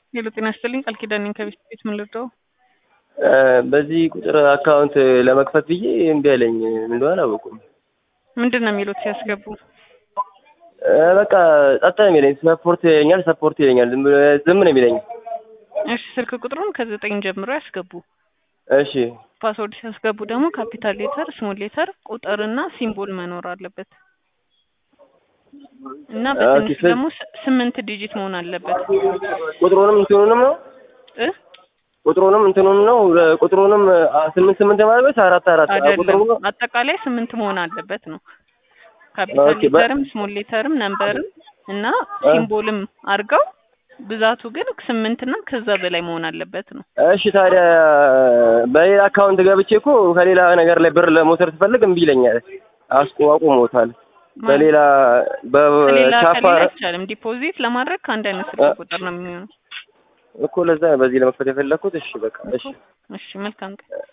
ሄሎ ጤና ይስጥልኝ ቃል ኪዳን ነኝ ከቤት ቤት ምን ልርዳው? በዚህ ቁጥር አካውንት ለመክፈት ብዬ እምቢ አለኝ። ምን እንደሆነ አላወቁም። ምንድን ነው የሚሉት ሲያስገቡ? በቃ ጸጥ ነው የሚለኝ። ሰፖርት ይለኛል፣ ሰፖርት ይለኛል። ዝም ብሎ- ዝም ነው የሚለኝ። እሺ ስልክ ቁጥሩን ከዘጠኝ ጀምሮ ያስገቡ። እሺ ፓስወርድ ሲያስገቡ ደግሞ ካፒታል ሌተር፣ ስሞል ሌተር፣ ቁጥርና ሲምቦል መኖር አለበት እና በትንሹ ስል- ደግሞ ስ- ስምንት ዲጂት መሆን አለበት ቁጥሩንም እንትኑንም ነው እ ቁጥሩንም እንትኑንም ነው ቁጥሩንም አ- ስምንት ስምንት ማለት ወይስ አራት አራት አይደለም ቁጥሩ አጠቃላይ ስምንት መሆን አለበት ነው። ካፒታል ኦኬ፣ በ- ሌተርም ስሞል ሌተርም ነምበርም እና ሲምቦልም አድርገው ብዛቱ ግን ስምንት እና ከዛ በላይ መሆን አለበት ነው። እሺ ታዲያ በሌላ አካውንት ገብቼ እኮ ከሌላ ነገር ላይ ብር ለመውሰድ ስፈልግ እምቢ ይለኛል። አስቆ አቁሞታል። በሌላ ከሌላ በቻፓ ከሌላ አይቻልም። ዲፖዚት ለማድረግ ከአንድ አይነት ስልክ ቁጥር ነው የሚሆነው። እኮ ለዛ በዚህ ለመክፈት የፈለኩት። እሺ በቃ እሺ እሺ መልካም ቀን።